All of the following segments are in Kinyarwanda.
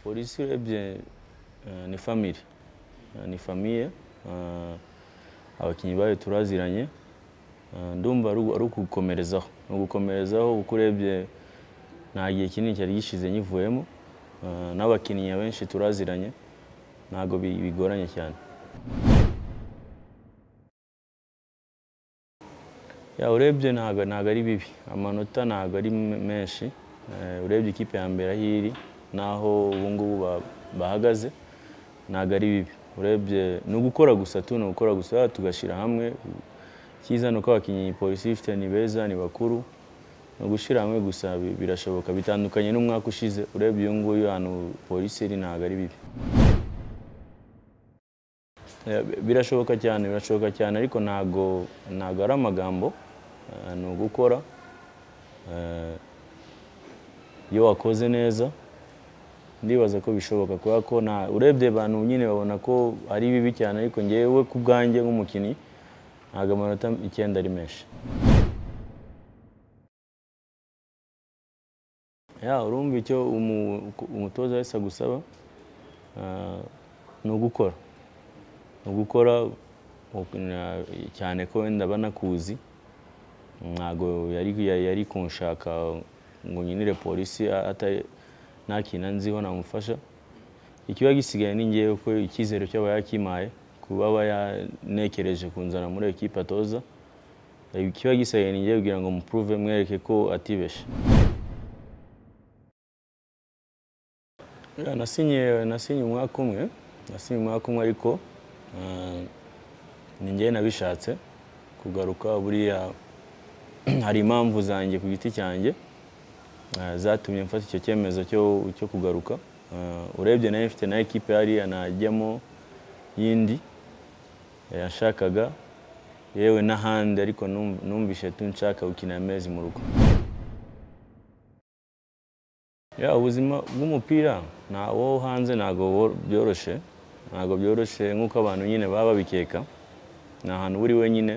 polisi urebye eh, ni famire Eh, ni famiye eh, abakinnyi bayo turaziranye Eh, ndumva ari ugu- ari ukugukomerezaho ni ugukomerezaho kuko urebye nta gihe kinini cyari gishize nyivuyemo Eh, n'abakinnyi benshi turaziranye ntabwo bi- bigoranye cyane ya urebye ntabwo ntabwo ari bibi amanota ntabwo ari me- menshi Eh, urebye ikipe ya mbere aho iri n'aho ubu ngubu ba- bahagaze ntabwo ari bibi urebye ni ugukora gusa tu ni ugukora gusa tugashyira hamwe icyiza ni uko abakinnyi polisi ifite ni beza ni bakuru ni ugushyira hamwe gusa bi- birashoboka bitandukanye n'umwaka ushize urebye uyu nguyu ahantu polisi iri ntabwo ari bibi Eh, birashoboka cyane birashoboka cyane ariko ntago ntago ari amagambo eh, ni ugukora Eh, iyo wakoze neza ndibaza ko bishoboka kubera ko nta urebye abantu nyine babona ko ari bibi cyane ariko ngewe ku bwanjye nk'umukinnyi ntago amanota icyenda ari menshi ya urumva icyo umu- umutoza wese agusaba eh, ni ugukora ni ugukora na- cyane ko wenda banakuzi ntabwo yari yari- yari kunshaka ngo nkinire polisi a- atari nta kintu nziho namufasha ikiba gisigaye ni ngewe ko icyizere cyaba yakimpaye kuba aba yanekereje kunzana muri iyo kipe atoza ikiba gisigaye ni ngewe kugira ngo mupuruve mwereke ko atibeshe Ya, nasinye nasinye umwaka umwe nasinye umwaka umwe ariko eh, ni njyewe nabishatse kugaruka buriya hari impamvu zanjye ku giti cyanjye eh, zatumye mfata icyo cyemezo cyo cyo kugaruka Eh, urebye nayo mfite na ekipe hariya najyamo yindi eh, yashakaga yewe n'ahandi ariko numv- numvise tu nshaka gukina amezi mu rugo ya ubuzima bw'umupira nta wo hanze ntabwo wo- byoroshye ntabwo byoroshye nk'uko abantu nyine baba babikeka ni ahantu uri wenyine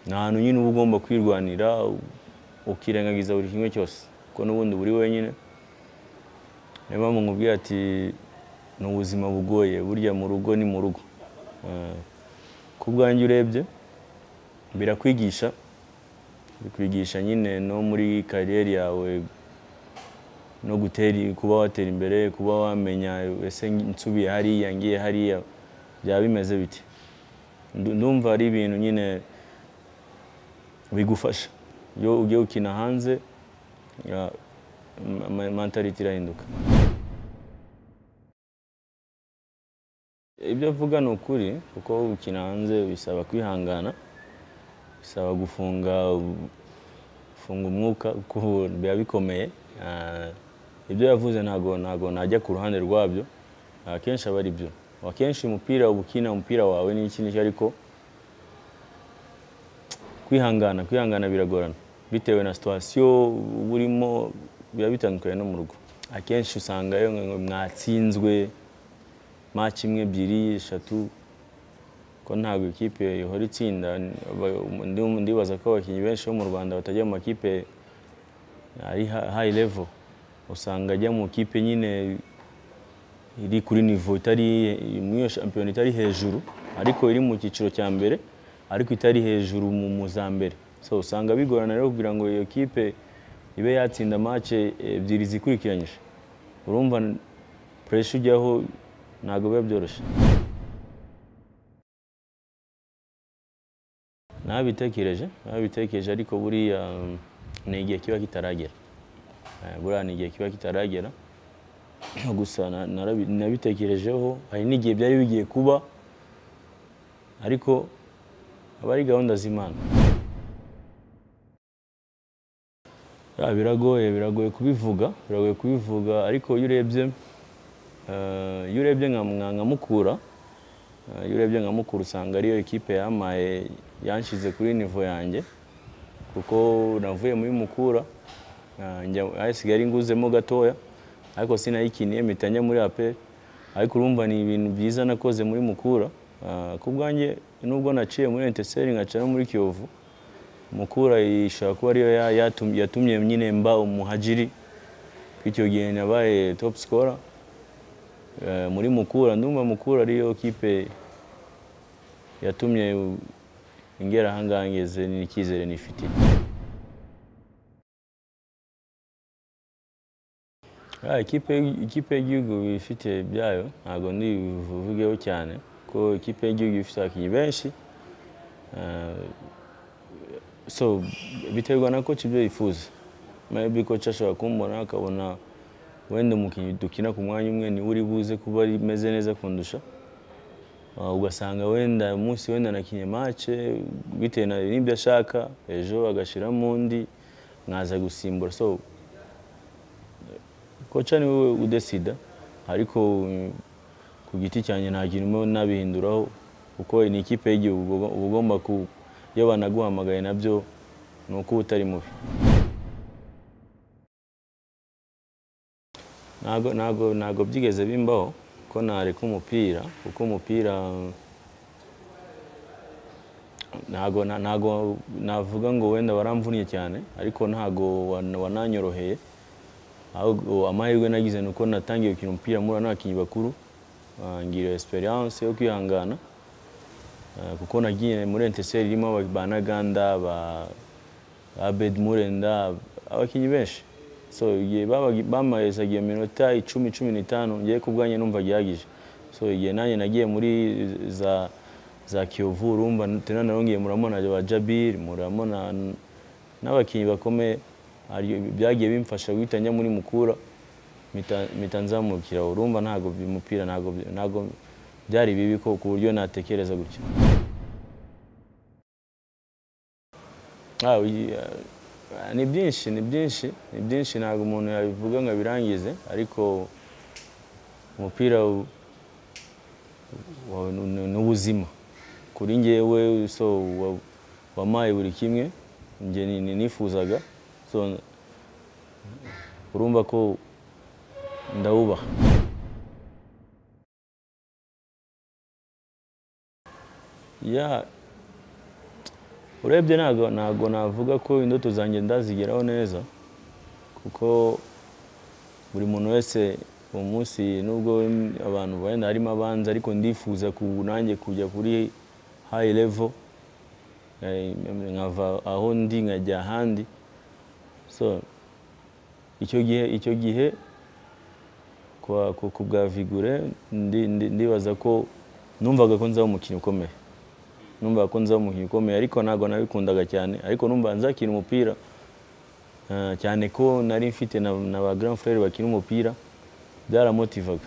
ni ahantu nyine uba ugomba kwirwanira ukirengagiza buri kimwe cyose kuko n'ubundi uba uri wenyine niyo mpamvu nkubwira ati ni ubuzima bugoye burya mu rugo ni mu rugo Eh, ku bwanjye urebye birakwigisha bikwigisha nyine no muri kariyeri yawe no gutera kuba watera imbere kuba wamenya ese nsubiye hariya ngiye hariya byaba bimeze biti Ndu- ndumva ari ibintu nyine bigufasha iyo ugiye ukina hanze ya- ma- ma- mentality irahinduka ibyo avuga ni ukuri kuko gukina hanze bisaba kwihangana bisaba gufunga gufunga umwuka kuko biba bikomeye Ah, ibyo yavuze ntago ntago najya ku ruhande rwabyo akenshi aba ari byo akenshi umupira uba ukina umupira wawe ni iki n'iki ariko kwihangana kwihangana biragorana bitewe na situwasiyo uba urimo biba bitandukanye no mu rugo akenshi usanga iyo mwatsinzwe maci imwe ebyiri eshatu ko ntabwo ikipe ihora itsinda aba- ndi- ndibaza ko abakinnyi benshi bo mu rwanda batajya mu makipe ari ha- high level usanga ajya mu kipe nyine iri kuri nivo itari muri iyo shampiyona itari hejuru ariko iri mu cyiciro cya mbere ariko itari hejuru mu mu za mbere so usanga bigorana rero kugira ngo iyo kipe ibe yatsinda match ebyiri zikurikiranyije urumva pressure ujyaho ntabwo biba byoroshye nabitekereje nabitekereje ariko buriya um, ni igihe kiba kitaragera Eh, buriya ni igihe kiba kitaragera gusa na- narabi- nabitekerejeho hari n'igihe byari bigiye kuba ariko aba ari gahunda z'imana Ya, biragoye biragoye kubivuga biragoye kubivuga ariko iyo urebye eh, iyo urebye nka nka- nka mukura Eh, iyo urebye nka mukuru usanga ariyo ekipe yamaye yanshyize kuri nivo yanjye kuko navuye muri mukura eh, njya- ahasigaye ari nguzemo gatoya ariko sinayikiniye mpita njya muri aperi ariko urumva ni ibintu byiza nakoze muri mukura Ah, ku bwanjye nubwo naciye muri enteseri nkaca no muri kiyovu mukura ishobora kuba ariyo ya- yatum- yatumye nyine mba umuhajiri kuko icyo gihe nabaye top scorer Eh, muri mukura ndumva mukura ariyo kipe yatumye ingera ahangaha ngeze n'icyizere nifitiye Ah, ikipe ikipe y'igihugu ifite byayo ntabwo ndibivugeho cyane ko ikipe y'igihugu ifite abakinnyi benshi Ah, so biterwa na koci ibyo yifuza maybe koci ashobora kumbona akabona wenda umukinnyi dukina ku mwanya umwe niwe uri buze kuba ameze neza kundusha Ah, ugasanga wenda umunsi wenda nakinye mace bitewe na- n'ibyo ashaka ejo agashyiramo undi nkaza gusimbura so koca ni wowe udesida ariko mm, ku giti cyanjye nta kintu mba nabihinduraho kuko ni ikipe y'igihugu uba ugomba ku iyo banaguhamagaye nabyo ni uko uba utari mubi ntago ntago ntago byigeze bimbaho ko nareka umupira kuko umupira mm, ntago na- ntago navuga ngo wenda waramvunye cyane ariko ntago wan- wananyoroheye ahubwo amahirwe nagize ni uko natangiye gukina umupira muri n'abakinnyi bakuru ah, ngira experience yo kwihangana Ah, kuko nagiye muri enteseri irimo aba- ba Ntaganda ba Abed Murenda abakinnyi benshi so igihe babaga- bamaherezaga iyo minota icumi cumi n'itanu ngewe ku bwanjye numva gihagije so igihe nanjye nagiye muri za za Kiyovu urumva tena narongeye murabona ba Jabir murabona n'abakinnyi bakomeye aryo- byagiye bimfasha guhita njya muri mukura mpita- mpita nzamukira urumva ntabwo bi- umupira ntabwo bi- ntabwo byari bibi ko ku buryo natekereza gutyo Ah, uyi- ah, ni byinshi ni byinshi ni byinshi ntabwo umuntu yabivuga ngo abirangize ariko umupira u- wa- ni- ni ubuzima kuri njyewe so wa- wampaye buri kimwe njye ni- ni- nifuzaga so urumva ko ndawubaha ya urebye ntabwo ntabwo navuga ko indoto zanjye ndazigeraho neza kuko buri muntu wese uwo munsi nubwo abantu wenda harimo abanza ariko ndifuza ku nanjye kujya kuri hayi revo nkava aho ndi nkajya ahandi so icyo gihe icyo gihe kwa- ku ku bwa vigure ndi- ndi- ndibaza ko numvaga ko nzaba umukinnyi ukomeye numvaga ko nzaba umukinnyi ukomeye ariko ntabwo nabikundaga cyane ariko numva nzakina umupira Ah, cyane ko nari mfite na na ba grand frere bakina umupira byaramotivaga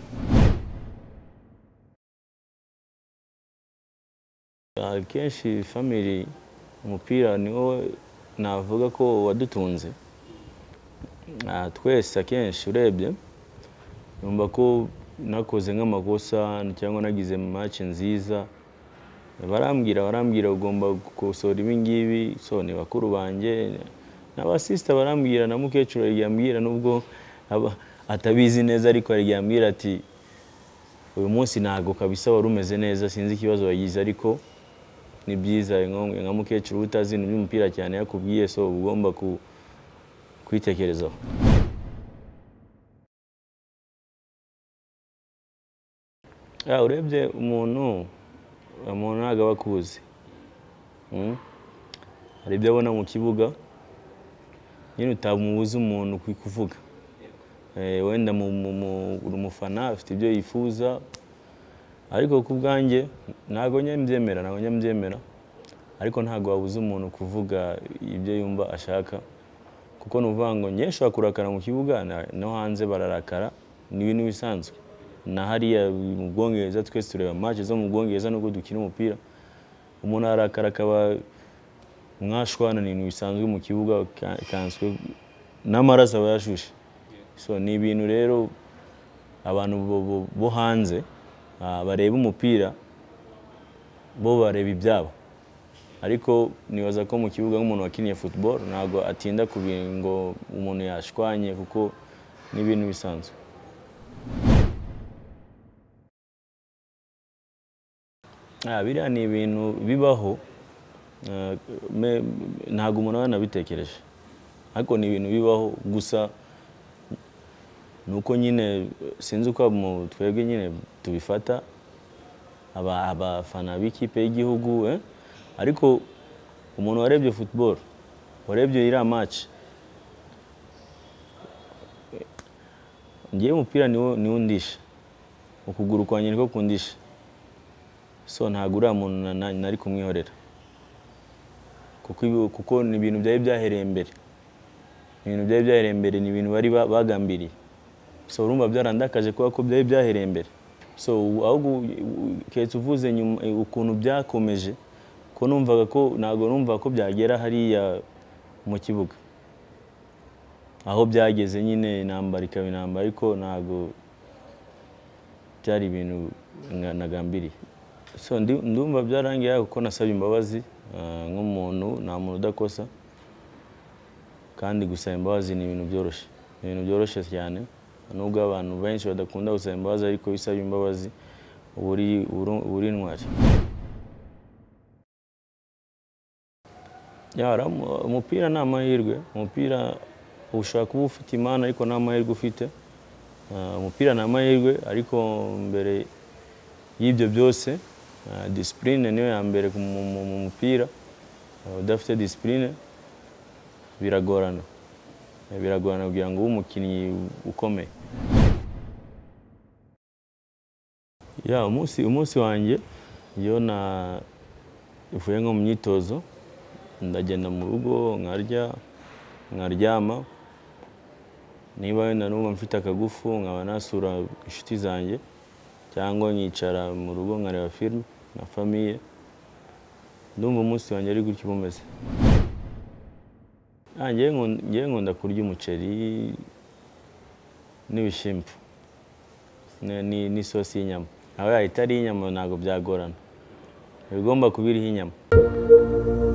akenshi family umupira niwo navuga ko wadutunze Ah, twese akenshi urebye numva ko nakoze nk'amakosa cyangwa nagize match nziza barambwira barambwira ugomba gukosora ibi ngibi so ni bakuru banjye n'abasisita barambwira na mukecuru hari igihe ambwira nubwo aba- atabizi neza ariko hari igihe ambwira ati uyu munsi ntabwo kabisa wari umeze neza sinzi ikibazo wagize ariko ni byiza nko- nka mukecuru uba utazi ibintu by'umupira cyane yakubwiye so uba ugomba ku- kwitekerezaho Ah, urebye umuntu umuntu ntabwo aba akuzi Mm. hari ibyo abona mu kibuga nyine utamubuza umuntu ku- kuvuga Eh, wenda mu- mu- mu- uri umufana afite ibyo yifuza ariko ku bwanjye ntabwo njya mbyemera ntabwo njya mbyemera ariko ntabwo wabuza umuntu kuvuga ibyo yumva ashaka kuko ni ukuvuga ngo njye nshobora kurakara mu kibuga na- no hanze bararakara ni ibintu bisanzwe na hariya mu bwongereza twese tureba match zo mu bwongereza nubwo dukina umupira umuntu arakara akaba mwashwana ni ibintu bisanzwe mu kibuga ka- kanswe n'amaraso aba yashushe so ni ibintu rero abantu bo- bo- bo hanze ah, bareba umupira bo bareba ibyabo ariko nibaza ko mu kibuga nk'umuntu wakiniye football ntabwo atinda ku bintu ngo umuntu yashwanye kuko ni ibintu bisanzwe Ah, biriya ni ibintu bibaho eh, me- ntabwo umuntu aba yanabitekereje ariko ni ibintu bibaho gusa ni uko nyine eh, sinzi uko mu- twebwe nyine tubifata aba- abafana b'ikipe y'igihugu eh? ariko umuntu warebye football warebye iriya match eh, ngewe umupira niwo niwo undisha ukuguru kwanjye niko kundisha so ntabwo uriya muntu na- na- nari kumwihorera kuko ibi- kuko ni ibintu byari byahereye mbere ibintu byari byahereye mbere ni ibintu bari ba- bagambiriye so urumva byarandakaje kubera ko byari byahereye mbere so ubu ahubwo u- u- keretse uvuze nyuma eh, ukuntu byakomeje ko numvaga ko ntabwo numva ko byagera hariya mu kibuga aho byageze nyine intambara ikaba intambara ariko ntabwo byari ibintu nga- nagambiriye so ndi- ndumva byarangiye aho kuko nasabye imbabazi ah, nk'umuntu nta muntu udakosa kandi gusaba imbabazi ni ibintu byoroshye ni ibintu byoroshye cyane nubwo abantu benshi badakunda gusaba imbabazi ariko iyo usabye imbabazi uba uri- uri- uba uri intwari Ya, hari amu- umupira ni amahirwe umupira ushobora kuba ufite imana ariko nta mahirwe ufite Ah, umupira ni amahirwe ariko mbere y'ibyo byose ah, disipurine niyo ya mbere ku mu- mu mu mupira Ah, udafite disipurine biragorana biragorana kugira ngo ube umukinnyi ukomeye ya umunsi umunsi wanjye iyo navuye nko mu myitozo ndagenda mu rugo nkarya nkaryama niba wenda numva mfite akagufu nkaba nasura inshuti zanjye cyangwa nkicara mu rugo nkareba filime na famiye ndumva umunsi wanjye ari gutya uba umeze Ah, njyewe nkun- njyewe nkunda kurya umuceri n'ibishyimbo ni- ni- n'isosi y'inyama aho yahita ari iy'inyama ntabwo byagorana ibigomba kuba iriho inyama